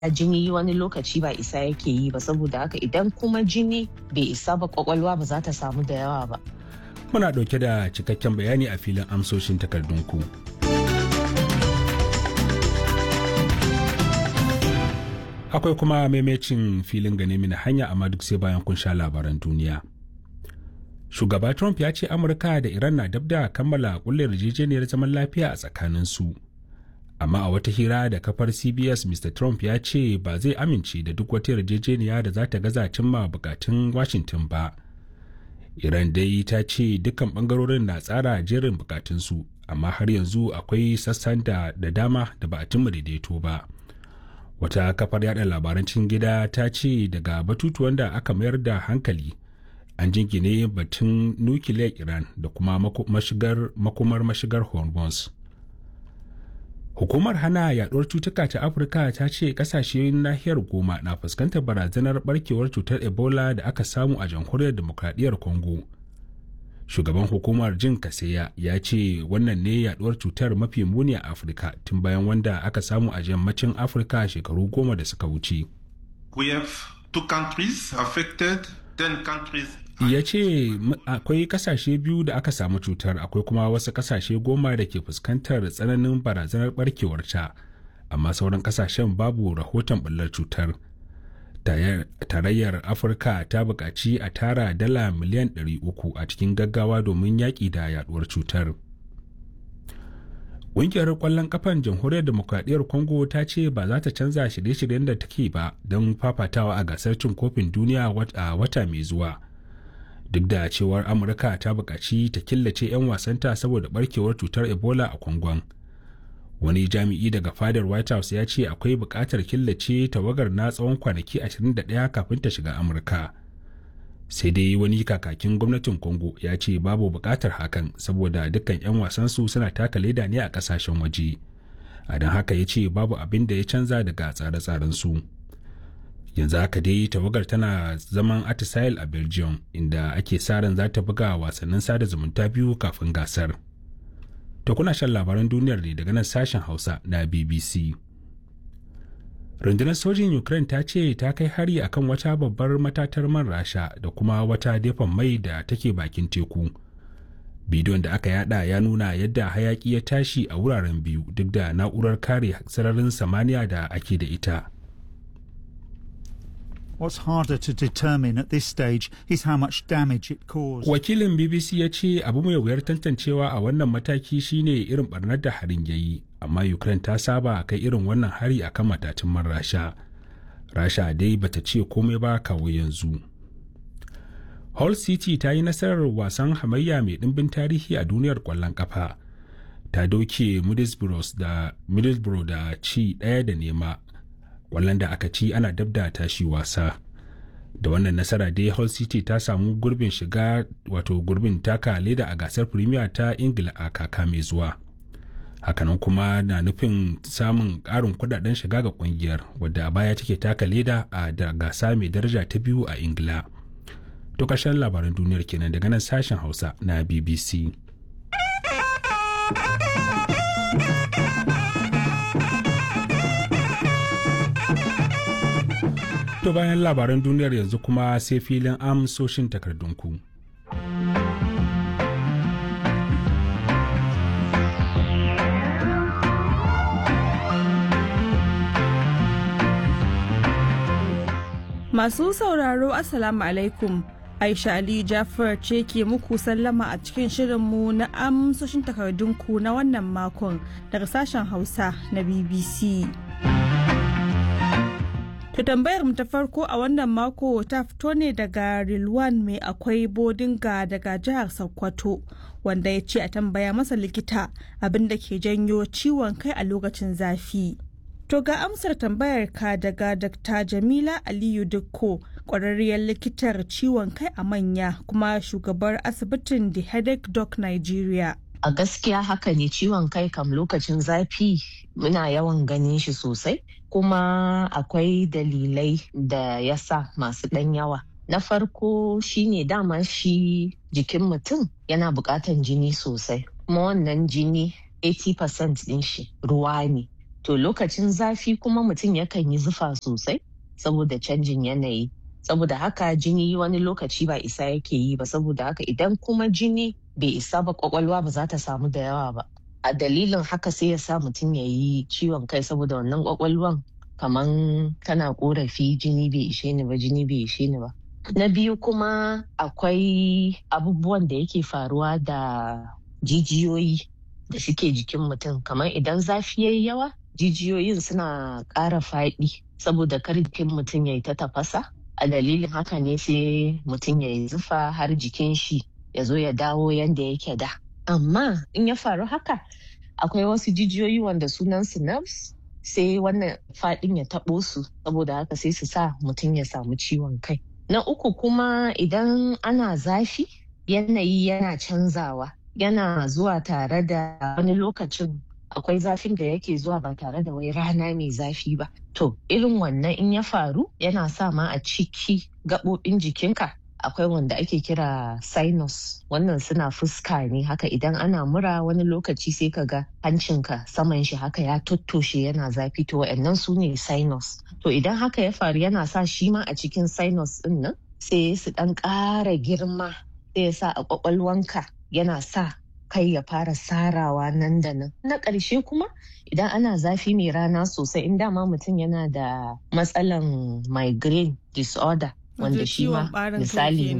jini wani lokaci ba isa yake yi ba saboda haka idan kuma jini bai isa ba kwakwalwa ba za ta samu da yawa ba Muna ɗauke da cikakken bayani a filin amsoshin takardunku. Akwai kuma maimacin filin gane mini hanya amma duk sai bayan kun sha labaran duniya. Shugaba Trump ya ce Amurka da Iran na dab da kammala kulle yarjejeniyar zaman lafiya a tsakaninsu. Amma a wata hira da kafar CBS Mr. Trump ya ce ba zai amince da duk wata yarjejeniya da za ta gaza cimma bukatun Washington ba. Iran dai ta ce dukkan bangarorin na tsara jerin bukatunsu, amma har yanzu akwai sassan da da dama da ba a cimma daidaito ba. Wata kafar yada labaran cikin gida ta ce daga batutuwan da aka mayar da hankali an jingine batun nukiliyar Iran da kuma mashigar, makumar mashigar Hormuz. Hukumar hana yaduwar cutuka ta Afirka ta ce kasashe nahiyar goma na fuskantar barazanar barkewar cutar Ebola da aka samu a jamhuriyar demokradiyyar Congo. Shugaban hukumar Jin Kaseya ya ce wannan ne yaduwar cutar mafi muni a Afirka tun bayan wanda aka samu a yammacin Afirka shekaru goma da suka wuce. We have two countries affected, ten countries ya ce akwai kasashe biyu da aka samu cutar akwai kuma wasu kasashe goma da ke fuskantar tsananin barazanar barkewarta amma sauran kasashen babu rahoton bullar cutar tarayyar afirka ta buƙaci a tara dala miliyan 300 a cikin gaggawa domin yaƙi da yaduwar cutar ƙungiyar ƙwallon kafan jamhuriyar demokradiyyar congo ta ce ba za ta canza shirye-shiryen da take ba don fafatawa a gasar cin kofin duniya a wata mai zuwa duk da cewar amurka ta buƙaci ta killace 'yan wasanta saboda barkewar cutar ebola a kwangon wani jami'i daga fadar white house ya ce akwai buƙatar killace tawagar na tsawon kwanaki 21 kafin ta shiga amurka sai dai wani kakakin gwamnatin congo ya ce babu buƙatar hakan saboda dukkan 'yan wasansu suna taka leda ne a ƙasashen waje a don haka ya ce babu abin da ya canza daga tsare-tsaren su. yanzu haka dai tawagar tana zaman atisail a belgium inda ake sa ran za ta buga wasannin sada zumunta biyu kafin gasar to kuna shan labaran duniyar ne daga nan sashen hausa na bbc rundunar sojin ukraine ta ce ta kai hari akan wata babbar matatar man rasha da kuma wata dafan mai da take bakin teku bidiyon da aka yada ya nuna yadda hayaki ya tashi a wuraren biyu duk da na'urar kare sararin samaniya da ake da ita What's harder to determine at this stage is how much damage it caused. Wakilin BBC ya ce abu mai wuyar tantancewa a wannan mataki shine irin barnar da harin yayi, amma Ukraine ta saba kai irin wannan hari akan matatun man Rasha. Rasha dai bata ce komai ba kawo yanzu. Hull City ta yi nasarar wasan hamayya mai ɗimbin tarihi a duniyar ƙwallon ƙafa. Ta doke Middlesbrough da Middlesbrough da ci ɗaya da nema wallan da aka ci ana dab da tashi wasa da wannan nasara dai hull city ta samu gurbin shiga wato gurbin taka leda a gasar premier ta ingila a kaka mai zuwa hakanan kuma na nufin samun ƙarin kudaden shiga ga kungiyar wadda a baya take taka leda a da gasa mai daraja ta biyu a ingila to ƙarshen labaran duniyar kenan daga nan sashen hausa na bbc To bayan labaran duniyar yanzu kuma sai filin amsoshin takardunku. Masu sauraro Assalamu alaikum. Aisha Ali Jafar ce ke muku sallama a cikin shirinmu na amsoshin takardunku na wannan makon daga sashen Hausa na BBC. To tambayar mu ta farko a wannan mako ta fito ne daga Rilwan mai akwai bodinga daga jihar Sokoto wanda ya ce a tambaya masa likita abin da ke janyo ciwon kai a lokacin zafi. To ga amsar tambayar ka daga Dr. Jamila Aliyu Dukko kwararriyar likitar ciwon kai a manya kuma shugabar asibitin The Headache Doc Nigeria. A gaskiya haka ne ciwon kai kam lokacin zafi muna yawan ganin shi sosai kuma akwai dalilai da ya sa masu ɗan yawa. Na farko shine dama shi jikin mutum yana buƙatan jini sosai kuma wannan jini 80% ɗin shi ruwa ne. to lokacin zafi kuma mutum yakan yi zufa sosai saboda canjin yanayi saboda haka jini wani lokaci ba isa yake yi ba saboda haka idan kuma jini bai isa ba kwakwalwa ba za ta samu da yawa ba a dalilin haka sai ya sa mutum ya yi ciwon kai saboda wannan kwakwalwan kaman tana korafi jini bai ishe ni ba jini bai ishe ni ba na biyu kuma akwai abubuwan da yake faruwa da jijiyoyi da suke jikin mutum kamar idan zafi yayi yawa jijiyoyin suna ƙara faɗi saboda kar jikin mutum ya yi ta tafasa a dalilin haka ne sai mutum ya yi zufa har jikin shi ya zo ya dawo yadda yake da amma in ya faru haka akwai wasu jijiyoyi wanda sunan su nerves sai wannan faɗin ya taɓo su saboda haka sai su sa mutum ya samu ciwon kai na uku kuma idan ana zafi yanayi yana canzawa yana zuwa tare da wani lokacin akwai zafin da yake zuwa ba tare da wai rana mai zafi ba to irin wannan in ya faru yana sa ma a ciki gaɓoɓin jikinka akwai wanda ake kira sinus wannan suna fuska ne haka idan ana mura wani lokaci sai ka ga hancinka saman shi haka ya tottoshe yana zafi to wa'annan su ne sinus to idan haka ya faru yana sa shi ma a cikin sinus din nan sai su dan ƙara girma sai ya sa a ƙwaƙwalwanka yana sa kai ya fara sarawa nan da nan na ƙarshe kuma idan ana zafi mai rana sosai in dama mutum yana da matsalan migraine disorder wanda shi ma misali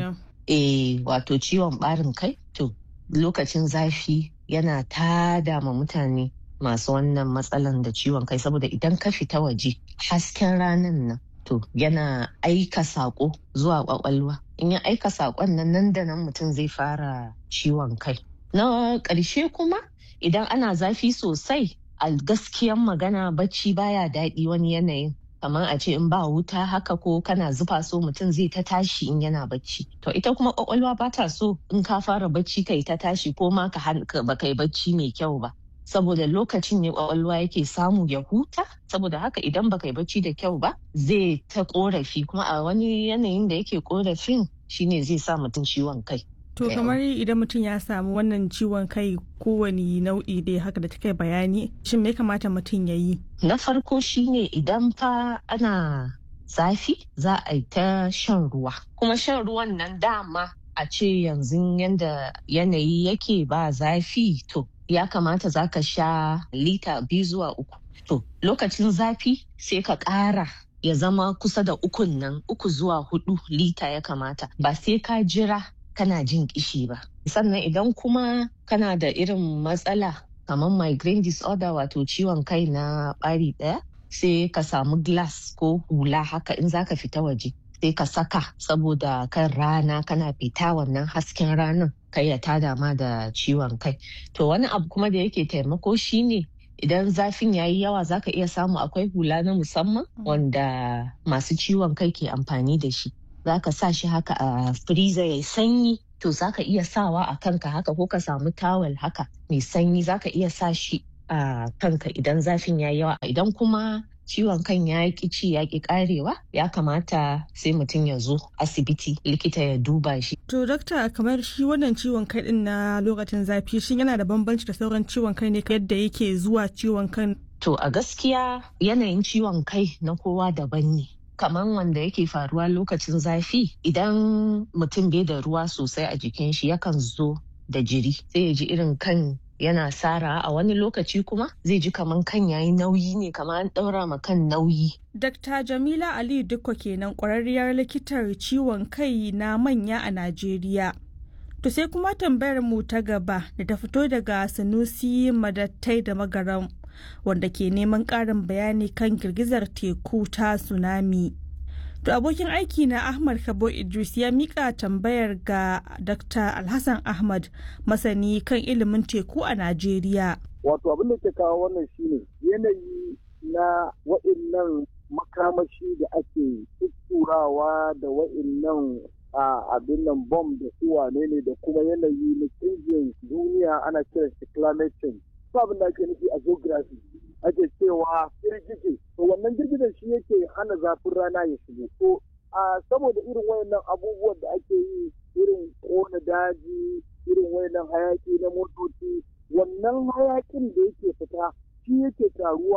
eh wato ciwon barin kai to lokacin zafi yana tada ma mutane masu wannan matsalan da ciwon kai saboda idan ka fita waje hasken ranan nan to yana aika sako zuwa kwakwalwa in ya aika sakon nan nan da nan mutum zai fara ciwon kai na ƙarshe kuma idan ana zafi sosai a gaskiyan magana bacci baya daɗi wani yanayin kamar a ce in ba wuta haka ko kana zufa so mutum zai ta tashi in yana bacci to ita kuma kwakwalwa ba ta so in ka fara bacci kai ta tashi ko ma ka ba kai bacci mai kyau ba saboda lokacin ne kwakwalwa yake samu ya huta saboda haka idan ba kai bacci da kyau ba zai ta korafi kuma a wani yanayin da yake korafin shine zai sa mutum ciwon kai To kamar idan mutum ya samu wannan ciwon kai kowane nau'i dai haka da take bayani shin me kamata mutum ya yi? Na farko shine idan fa ana zafi za a yi ta shan ruwa. Kuma shan ruwan nan dama a ce yanzu yanda yanayi yake ba zafi to ya kamata za ka sha lita biyu zuwa uku. To lokacin zafi sai ka ƙara ya zama kusa da ukun nan uku zuwa hudu lita ya kamata ba sai ka jira kana jin kishi ba. Sannan idan kuma kana da irin matsala kamar migraine disorder wato ciwon kai na ɓari ɗaya sai ka samu glass ko hula haka in zaka fita waje sai ka saka saboda kan rana kana fita wannan hasken ranar kai ya tada ma da ciwon kai. To wani abu kuma da yake taimako shine idan zafin yayi yawa zaka iya samu akwai hula na musamman wanda masu ciwon kai ke amfani da shi. za ka sa shi haka a freezer ya sanyi to za ka iya sawa a kanka haka ko ka samu tawel haka mai sanyi za ka iya sa shi a kanka idan zafin ya yawa idan kuma ciwon kan ya ki ci ya ki karewa ya kamata sai mutum ya zo asibiti likita ya duba shi. To dokta kamar shi wannan ciwon kai din na lokacin zafi shin yana da bambanci da sauran ciwon kai ne yadda yake zuwa ciwon kan? To a gaskiya yanayin ciwon kai na kowa daban ne. kamar wanda yake faruwa lokacin zafi idan mutum bai da ruwa sosai a jikin shi yakan zo da jiri sai ya ji irin kan yana sara a wani lokaci kuma zai ji kamar kan yayi nauyi ne kamar an ɗaura ma kan nauyi. Dr. Jamila Ali Dukko kenan ƙwararriyar likitar ciwon kai na manya a Najeriya. To sai kuma tambayar mu ta gaba da ta fito daga Sanusi Madattai da Magaram. wanda ke neman ƙarin bayani kan girgizar teku ta tsunami. To abokin aiki na Ahmad Kabo Idris ya mika tambayar ga Dr. Alhassan Ahmad masani kan ilimin teku a Najeriya. Wato abin da ke kawo wannan shine yanayi na wa'innan makamashi da ake tutturawa da wa'innan a abin nan bom da su wane ne da kuma yanayi na canjin duniya ana kiran shi climate change. abin da ake nufi a geography ake cewa girgije to wannan girgijen shi yake hana zafin rana ya shigo to a saboda irin wayannan abubuwan da ake yi irin kona daji irin wayannan hayaki na motoci wannan hayakin da yake fita shi yake taruwa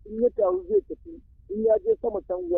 in ya taru zai tafi in ya je sama can